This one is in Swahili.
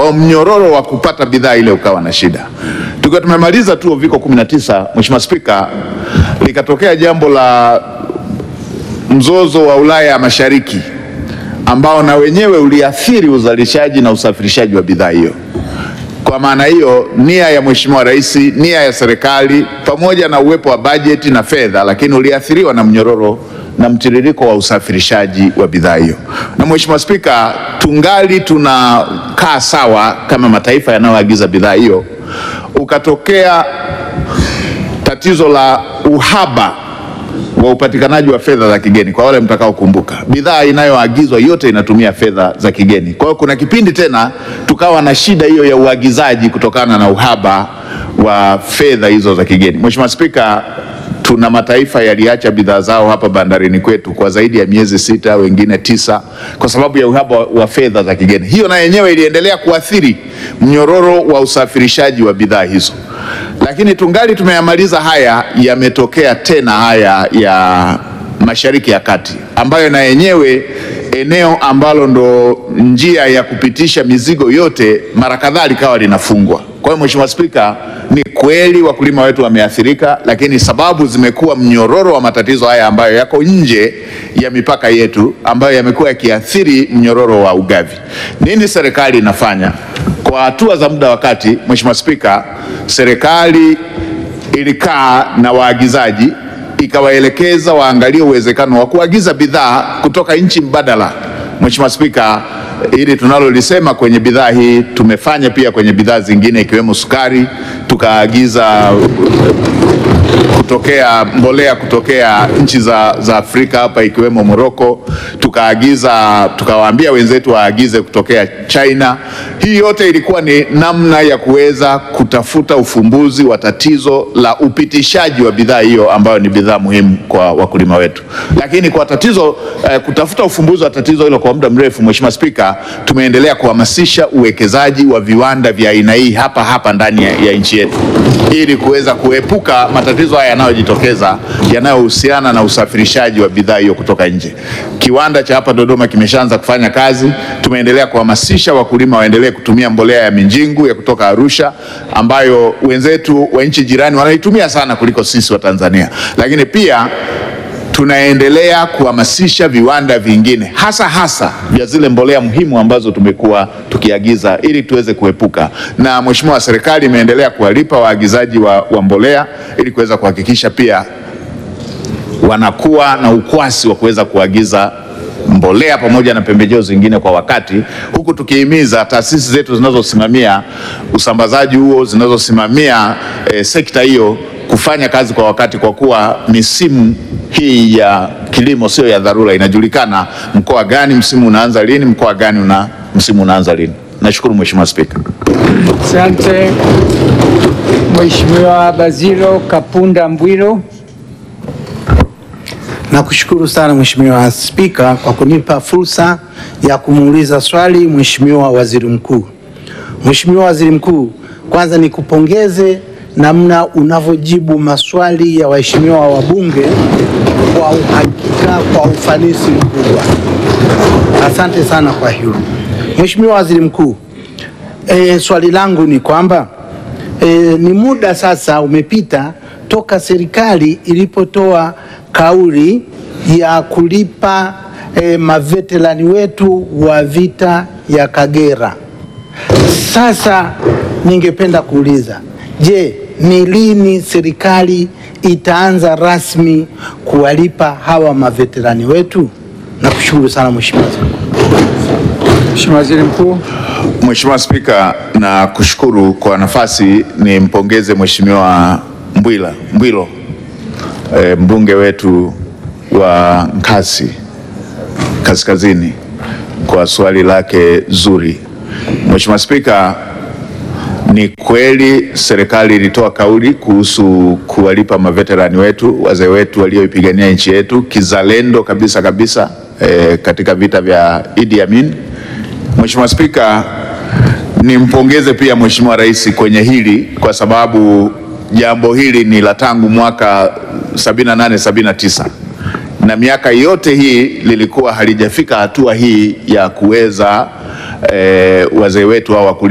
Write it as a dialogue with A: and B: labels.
A: Kwa hiyo mnyororo wa kupata bidhaa ile ukawa na shida. Tukiwa tumemaliza tu uviko 19, Mheshimiwa Spika, likatokea jambo la mzozo wa Ulaya ya Mashariki ambao na wenyewe uliathiri uzalishaji na usafirishaji wa bidhaa hiyo. Kwa maana hiyo, nia ya Mheshimiwa Rais, nia ya serikali pamoja na uwepo wa bajeti na fedha, lakini uliathiriwa na mnyororo na mtiririko wa usafirishaji wa bidhaa hiyo. Na Mheshimiwa Spika, tungali tunakaa sawa kama mataifa yanayoagiza bidhaa hiyo, ukatokea tatizo la uhaba wa upatikanaji wa fedha za kigeni. Kwa wale mtakaokumbuka, bidhaa inayoagizwa yote inatumia fedha za kigeni. Kwa hiyo kuna kipindi tena tukawa na shida hiyo ya uagizaji kutokana na uhaba wa fedha hizo za kigeni. Mheshimiwa Spika, tuna mataifa yaliacha bidhaa zao hapa bandarini kwetu kwa zaidi ya miezi sita, wengine tisa, kwa sababu ya uhaba wa fedha za kigeni. Hiyo na yenyewe iliendelea kuathiri mnyororo wa usafirishaji wa bidhaa hizo lakini tungali tumeyamaliza haya, yametokea tena haya ya Mashariki ya Kati, ambayo na yenyewe eneo ambalo ndo njia ya kupitisha mizigo yote mara kadhaa likawa linafungwa. Kwa hiyo Mheshimiwa Spika, ni kweli wakulima wetu wameathirika, lakini sababu zimekuwa mnyororo wa matatizo haya ambayo yako nje ya mipaka yetu, ambayo yamekuwa yakiathiri mnyororo wa ugavi. Nini serikali inafanya? Kwa hatua za muda wa kati, Mheshimiwa Spika, serikali ilikaa na waagizaji ikawaelekeza waangalie uwezekano wa kuagiza bidhaa kutoka nchi mbadala. Mheshimiwa Spika, hili tunalolisema kwenye bidhaa hii tumefanya pia kwenye bidhaa zingine ikiwemo sukari, tukaagiza kutokea mbolea kutokea nchi za, za Afrika hapa ikiwemo Morocco, tukaagiza tukawaambia wenzetu waagize kutokea China. Hii yote ilikuwa ni namna ya kuweza kutafuta ufumbuzi wa tatizo la upitishaji wa bidhaa hiyo ambayo ni bidhaa muhimu kwa wakulima wetu. Lakini kwa tatizo eh, kutafuta ufumbuzi wa tatizo hilo kwa muda mrefu, Mheshimiwa Spika, tumeendelea kuhamasisha uwekezaji wa viwanda vya aina hii hapa hapa ndani ya, ya nchi yetu ili kuweza kuepuka matatizo haya yanayojitokeza yanayohusiana na usafirishaji wa bidhaa hiyo kutoka nje. Kiwanda cha hapa Dodoma kimeshaanza kufanya kazi. Tumeendelea kuhamasisha wakulima waendelee kutumia mbolea ya Minjingu ya kutoka Arusha ambayo wenzetu wa nchi jirani wanaitumia sana kuliko sisi wa Tanzania, lakini pia tunaendelea kuhamasisha viwanda vingine hasa hasa vya zile mbolea muhimu ambazo tumekuwa tukiagiza ili tuweze kuepuka. Na Mheshimiwa, serikali imeendelea kuwalipa waagizaji wa, wa mbolea ili kuweza kuhakikisha pia wanakuwa na ukwasi wa kuweza kuagiza mbolea pamoja na pembejeo zingine kwa wakati, huku tukihimiza taasisi zetu zinazosimamia usambazaji huo, zinazosimamia eh, sekta hiyo kufanya kazi kwa wakati, kwa kuwa misimu hii ya kilimo sio ya dharura. Inajulikana mkoa gani msimu unaanza lini, mkoa gani una msimu unaanza lini. Nashukuru Mheshimiwa Spika.
B: Asante Mheshimiwa Bazilo Kapunda Mbwilo.
C: Nakushukuru sana Mheshimiwa Spika kwa kunipa fursa ya kumuuliza swali Mheshimiwa Waziri Mkuu. Mheshimiwa Waziri Mkuu, kwanza nikupongeze namna unavyojibu maswali ya waheshimiwa wabunge kwa uhakika, kwa ufanisi mkubwa. Asante sana kwa hilo. Mheshimiwa Waziri Mkuu, e, swali langu ni kwamba e, ni muda sasa umepita toka serikali ilipotoa kauli ya kulipa e, maveterani wetu wa vita ya Kagera. Sasa ningependa kuuliza, je, ni lini serikali itaanza rasmi kuwalipa hawa maveterani wetu? Nakushukuru sana Mheshimiwa Waziri Mkuu.
B: Mheshimiwa Waziri Mkuu.
A: Mheshimiwa Spika, na kushukuru kwa nafasi nimpongeze Mheshimiwa Mbwila Mbwilo e, mbunge wetu wa Nkasi Kaskazini kwa swali lake zuri. Mheshimiwa Spika, ni kweli serikali ilitoa kauli kuhusu kuwalipa maveterani wetu, wazee wetu walioipigania nchi yetu kizalendo kabisa kabisa e, katika vita vya Idi Amin. Mheshimiwa Spika, nimpongeze pia Mheshimiwa Rais kwenye hili kwa sababu jambo hili ni la tangu mwaka 78 79 na miaka yote hii lilikuwa halijafika hatua hii ya kuweza eh, wazee wetu hao wakulima